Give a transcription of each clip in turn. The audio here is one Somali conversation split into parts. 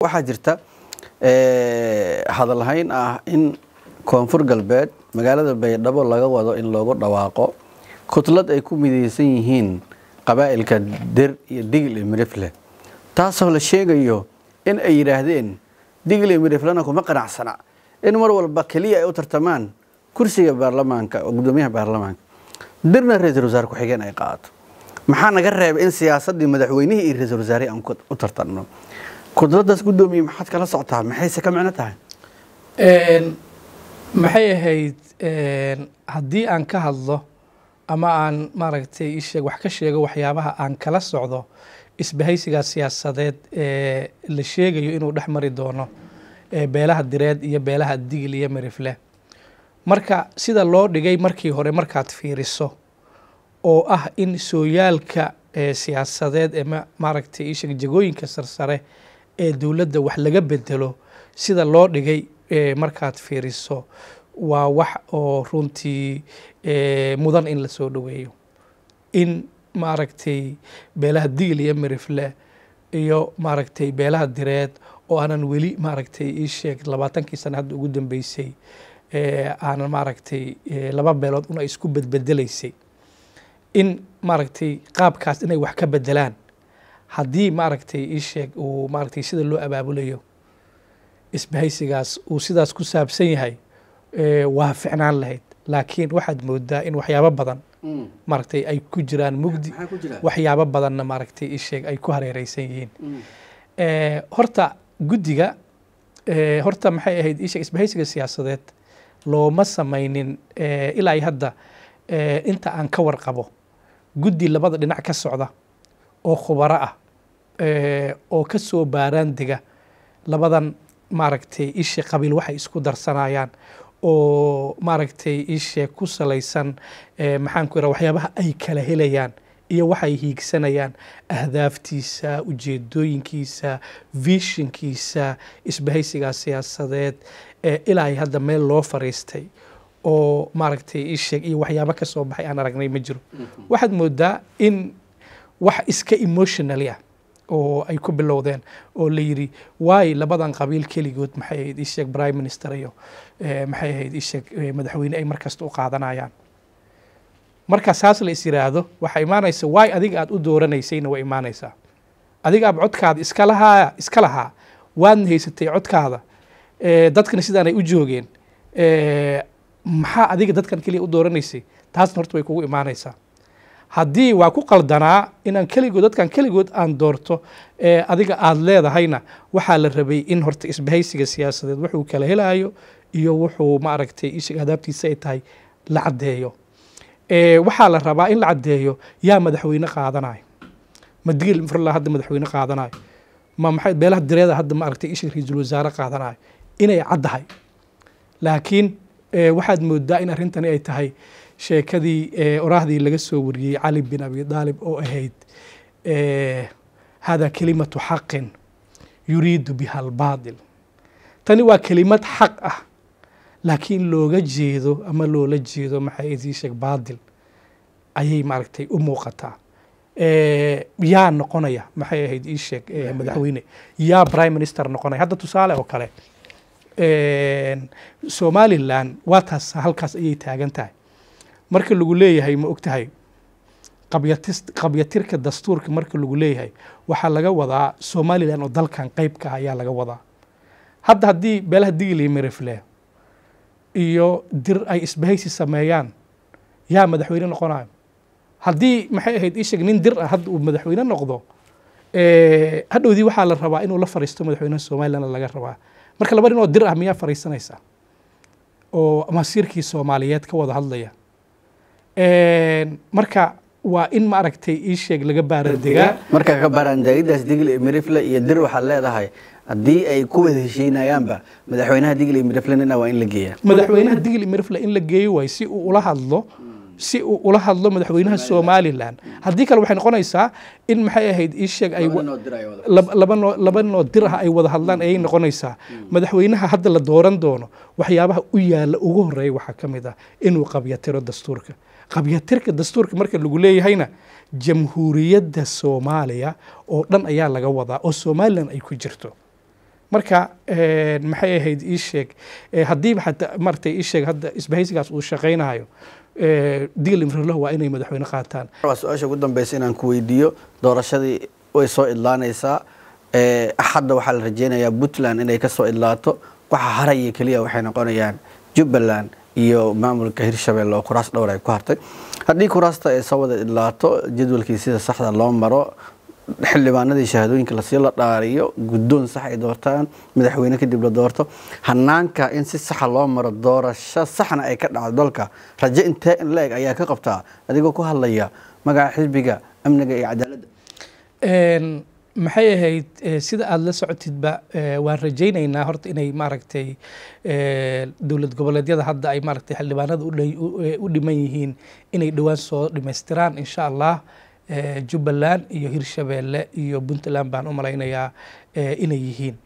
waxaa jirta hadalhayn ah in koonfur galbeed magaalada baydhabo laga wado in loogu dhawaaqo kutlad ay ku midaysan yihiin qabaa'ilka der iyo digil iyo mirifle taasoo la sheegayo in ay yidhaahdeen digil iyo miriflena kuma qanacsana in mar walba keliya ay u tartamaan kursiga baarlamaanka oo guddoomiyaha baarlamaanka dirna ra-iisul wasaare ku-xigeen ay qaadato maxaa naga reebay in siyaasaddii madaxweynihii iyo ra-iisul wasaarihii aan u tartanno kudladaas guddoomiye maxaad kala socotaa maxayse ka micno tahay maxay ahayd haddii aan ka hadlo ama aan maaragtay isheeg wax ka sheego waxyaabaha aan kala socdo isbahaysigaa siyaasadeed ee la sheegayo inuu dhex mari doono beelaha direed iyo beelaha digil iyo mirifle marka sida loo dhigay markii hore markaad fiiriso oo ah in sooyaalka siyaasadeed ee maaragtay isheeg jagooyinka sarsare ee dowladda wax laga bedelo sida loo dhigay markaad fiiriso waa wax oo runtii mudan in lasoo dhoweeyo in maaragtay beelaha digil iyo mirifle iyo maaragtay beelaha direed oo aanan weli maaragtay ii sheeg labaatankii sana hadda ugu dambeysay aanan maaragtay laba beelood una isku bedbedelaysay in maaragtay qaabkaas inay wax ka bedelaan haddii maaragtay ii sheeg uu maaragtay sida loo abaabulayo isbahaysigaas uu sidaas ku saabsan yahay waa ficnaan lahayd laakiin waxaad moodaa in waxyaabo badan maaragtay ay ku jiraan mugdi waxyaabo badanna maaragtay isheeg ay ku hareereysan yihiin horta guddiga horta maxay ahayd isheeg isbahaysiga siyaasadeed looma samaynin ilaa hadda inta aan ka warqabo guddi labada dhinac ka socda oo khubaro ah oo ka soo baaraan dega labadan maaragtay ishe qabiil waxay isku darsanayaan oo maaragtay ishe ku salaysan maxaan ku yidhaha waxyaabaha ay kala helayaan iyo waxay hiigsanayaan ahdaaftiisa ujeedooyinkiisa vishinkiisa isbahaysigaa siyaasadeed ilaa ay hadda meel loo fariistay oo maaragtay isheeg iyo waxyaabo ka soo baxay aan aragnay ma jiro waxaad moodaa in wax iska emotionally ah oo ay ku bilowdeen oo la yidhi waay labadan qabiil keligood maxay ahayd isheeg prime minister iyo maxay ahayd isheeg madaxweyne ay markasta u qaadanayaan marka saas la is yiraahdo waxaa imaanaysa waay adiga aad u dooranaysayna waa imaanaysaa adiga aab codkaada iska lahaa iska lahaa waadna haysatay codkaada dadkana sidaan ay u joogeen maxaa adiga dadkan keliya u dooranaysay taasna horta way kugu imaanaysaa haddii waa ku qaldanaa inaan keligood dadkan keligood aan doorto adiga aada leedahayna waxaa la rabay in horta isbahaysiga siyaasadeed wuxuu kala helaayo iyo wuxuu maaragtay ishiga adaabtiisa ay tahay la caddeeyo waxaa la rabaa in la caddeeyo yaa madaxweyne qaadanayo ma digil furla hadda madaxweyne qaadanayo ma maxay beelaha direeda hadda maaragtay ishiga ra-iisul wasaare qaadanayo inay caddahay laakiin waxaad moodaa in arrintani ay tahay sheekadii oraahdii laga soo wariyey cali bin abi daalib oo ahayd hada kelimatu xaqin yuriidu biha albaatil tani waa kelimad xaq ah laakiin looga jeedo ama loola jeedo maxay idii sheeg baatil ayay maaragtay u muuqataa yaa noqonaya maxay ahayd ii sheeg madaxweyne yaa prime minister noqonaya hadda tusaale oo kale somalilan waa taas halkaas ayay taagan tahay marka lagu leeyahay ma og tahay qabyatirka dastuurka marka lagu leeyahay waxaa laga wadaa somalilan oo dalkan qeybka ah ayaa laga wadaa hadda haddii beelaha digil iyo mirifle iyo dir ay isbahaysi sameeyaan yaa madaxweyne noqonayo haddii maxay ahayd isheg nin dir ah hadda uu madaxweyne noqdo hadhowdii waxaa la rabaa inuu la fariisto madaxweynaha somalilan laga rabaa marka laba nin oo dir ah miyaa fariisanaysa oo masiirkii soomaaliyeed ka wada hadlaya marka waa in maaragtay ii sheeg laga baaradegaa marka ka baaraandegidaas digil iyo mirifle iyo dir waxaad leedahay haddii ay ku wada heshiinayaanba madaxweynaha digil iyo mirifle nina waa in la geeyaa madaxweynaha digil iyo mirifle in la geeyo waay si uu ula hadlo si uu ula hadlo madaxweynaha somalilan haddii kale waxay noqonaysaa in maxay ahayd ii sheeg ay laba noo laba noo dir ah ay wada hadlaan ayay noqonaysaa madaxweynaha hadda la dooran doono waxyaabaha u yaalla ugu horeeya waxaa ka mid ah inuu qabyatiro dastuurka qabyatirka dastuurka marka lagu leeyahayna jamhuuriyadda soomaaliya oo dhan ayaa laga wadaa oo somalilan ay ku jirto marka maxay ahayd ii sheeg haddiiba xataa maaragtay ii sheeg hadda isbahaysigaas uu shaqaynayo digil imroloh waa inay madaxweyne qaataan waa su-aasha ugu dambeysa inaan ku weydiiyo doorashadii way soo idlaanaysaa axadda waxaa la rajeynayaa puntland inay ka soo idlaato waxa haraya keliya waxay noqonayaan jubbaland iyo maamulka hirshabelle oo kuraas dhowr ay ku hartay haddii kuraasta ay soo wada idlaato jadwalkii sida saxda loo maro xildhibaanadii shahaadooyinka lasii la dhaariyo guddoon sax ay doortaan madaxweyne kadib la doorto hanaanka in si saxa loo maro doorasho saxna ay ka dhacdo dalka rajo intee in la-eg ayaa ka qabtaa adigoo ku hadlaya magaca xisbiga amniga iyo cadaaladda maxay ahayd sida aada la socotidba waan rajaynaynaa horta inay maaragtay dowlad goboleedyada hadda ay maaragtay xildhibaanada u dhiman yihiin inay dhowaan soo dhimaystiraan insha allah jubbaland iyo hirshabeelle iyo puntland baan u malaynayaa inay yihiin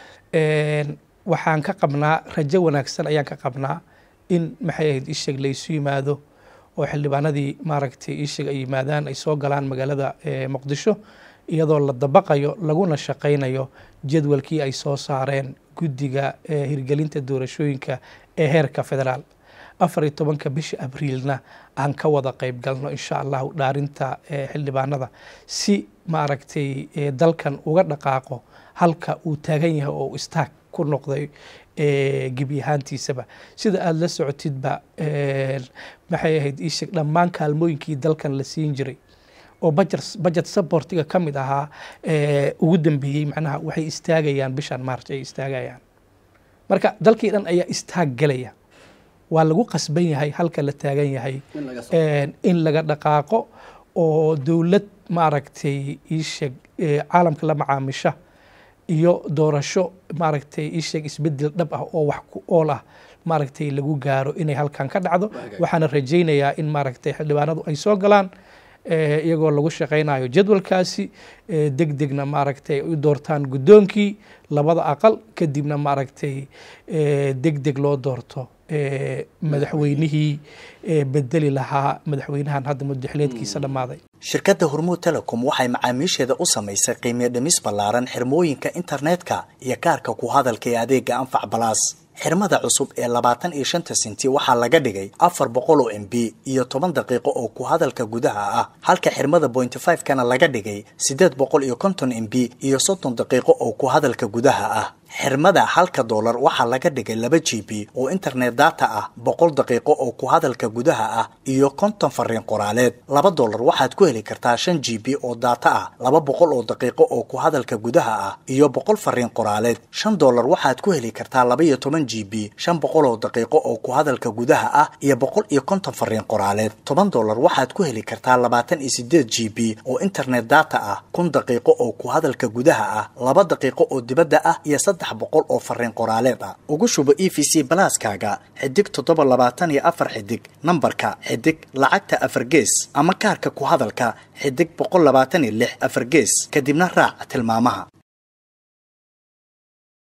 waxaan ka qabnaa rajo wanaagsan ayaan ka qabnaa in maxay ahayd isheg laysu yimaado oo xildhibaanadii maaragtay isheg ay yimaadaan ay soo galaan magaalada muqdisho iyadoo la dabaqayo laguna shaqaynayo jadwalkii ay soo saareen guddiga hirgelinta doorashooyinka ee heerka federaal afar iyo tobanka bisha abriilna aan ka wada qayb galno insha allahu dhaarinta xildhibaanada si maaragtay dalkan uga dhaqaaqo halka uu taagan yahay oo istaag ku noqday gebi ahaantiisaba sida aada la socotidba maxay ahayd iisheeg dhammaan kaalmooyinkii dalkan la siin jiray oo budget supportiga ka mid ahaa ugu dambeeyey macnaha waxay istaagayaan bishan march ay istaagayaan marka dalkii dhan ayaa istaag gelaya waa lagu qasban yahay halka la taagan yahay in laga dhaqaaqo oo dowlad maaragtay iisheeg caalamka la macaamisha iyo doorasho maaragtay iisheeg isbedel dhab ah oo wax ku ool ah maaragtay lagu gaaro inay halkan ka dhacdo waxaana rajaynayaa in maaragtay xildhibaanadu ay soo galaan iyagoo lagu shaqaynayo jadwalkaasi deg degna maaragtay ay u doortaan guddoonkii labada aqal kadibna maaragtay deg deg loo doorto madaxweynihii bedeli lahaa madaxweynahan hadda mudaxileedkiisa dhammaaday shirkadda hormuud telecom waxay macaamiisheeda u samaysay qiimiyo dhimis ballaaran xirmooyinka internetka iyo kaarka ku hadalka ee adeega anfac balaas xirmada cusub ee labaatan iyo shanta senti waxaa laga dhigay afar boqol oo m b iyo toban daqiiqo oo ku hadalka gudaha ah halka xirmada bointy five kana laga dhigay siddeed boqol iyo konton m b iyo soddon daqiiqo oo ku hadalka gudaha ah xirmada halka doolar waxaa laga dhigay laba g b oo internet data ah boqol daqiiqo oo ku hadalka gudaha ah iyo konton fariin qoraaleed laba doolar waxaad ku heli kartaa shan g b oo data ah laba boqol oo daqiiqo oo ku hadalka gudaha ah iyo boqol fariin qoraaleed shan doolar waxaad ku heli kartaa laba iyo toban g b shan boqol oo daqiiqo oo ku hadalka gudaha ah iyo boqol iyo konton fariin qoraaleed toban doolar waxaad ku heli kartaa labaatan iyo sideed g b oo internet data ah kun daqiiqo oo ku hadalka gudaha ah laba daqiiqo oo dibadda ah iyo boqol oo fariin qoraaleed ah ugu shubo e v c balaaskaaga xidig toddoba labaatan iyo afar xidig nambarka xidig lacagta afar gees ama kaarka ku hadalka xidig boqol labaatan iyo lix afar gees kadibna raac tilmaamaha